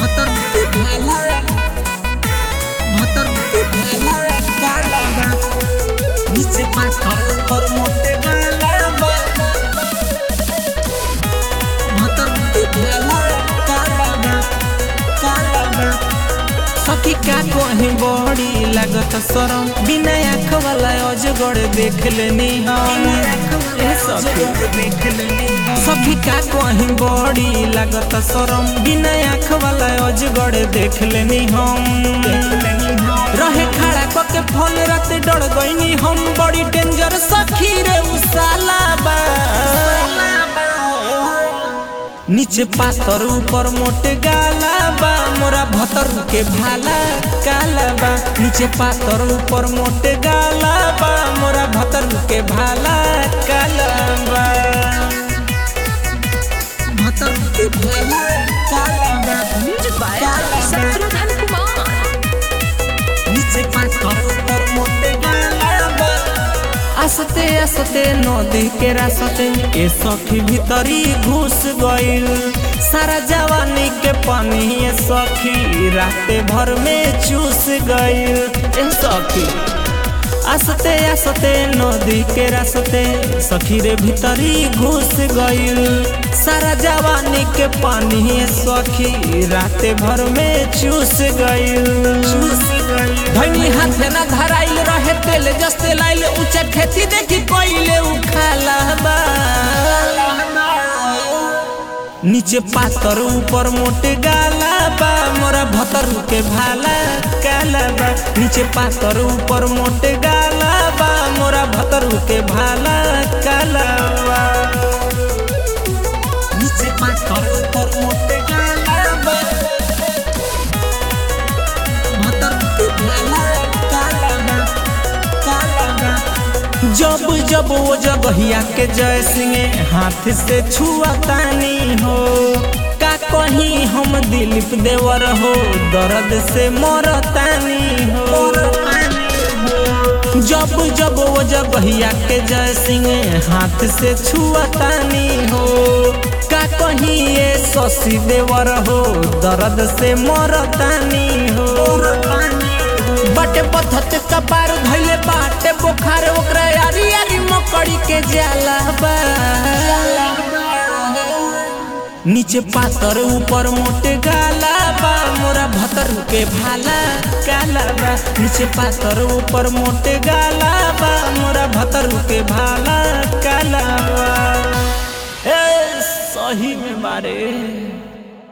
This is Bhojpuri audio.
भतर के भाला भतर के भाला काला बा नीचे पाथर पर मोटे गाला बा भतर के भाला काला बा काला बा सखी का कहीं बड़ी लागत शरम बिना आँख वाला अजगड़ देख लेनी हम ए सखी सखी का कहीं बड़ी लागत शरम बिना आँख वाला अजगड़ देख लेनी हम रहे खड़ा क के फोन रात डर गईनी हम बड़ी डेंजर सखी रे उसाला बा नीचे पातर ऊपर मोटे गाला बा मोरा भतर के भाला काला बा नीचे पातर ऊपर मोटे गाला बा मोरा भतर के भाला काला बा भतर के भाला काला बा म्यूजिक बाय काला बा शत्रुघ्न कुमार नीचे पाथर पर मोटे गाला बा आसते आसते नदी के रास्ते ए सखी भीतरी घुस गइल सारा जवानी के पानी ए सखी राते भर में चूस गइल ए सखी आसते आसते नदी के रास्ते सखी रे भीतरी घुस गइल सारा जवानी के पानी ए सखी राते भर में चूस गइल चूस गइल धनी हाथे ना धराइल रहे तेल जस्ते लाइल ऊंचा खेती देखी कोइले उखाला बा नीचे पातर ऊपर मोटे गाला बा मोरा भतर के भाला काला बा नीचे पातर ऊपर मोटे गाला बा मोरा भतर के भाला काला बा नीचे पाथर पर मोटे गाला बा भतर के भाला काला बा काला बा जब जब वो जगहिया के जय सिंह हाथ से छुआ तानी हो का कहीं हम दिलीप देवर हो दर्द से मरतानी हो जब जब वो जगहिया के जय सिंह हाथ से छुआ तानी हो का कहीं ये शशि देवर हो दर्द से मरतानी हो बटे पथत कपार धैले बाटे बोखार ओकरा यारी यारी मकड़ी के जाला बा नीचे पातर ऊपर मोटे गाला बा मोरा भतर के भाला काला बा नीचे पातर ऊपर मोटे गाला बा मोरा भतर के भाला काला बा ए सही में बारे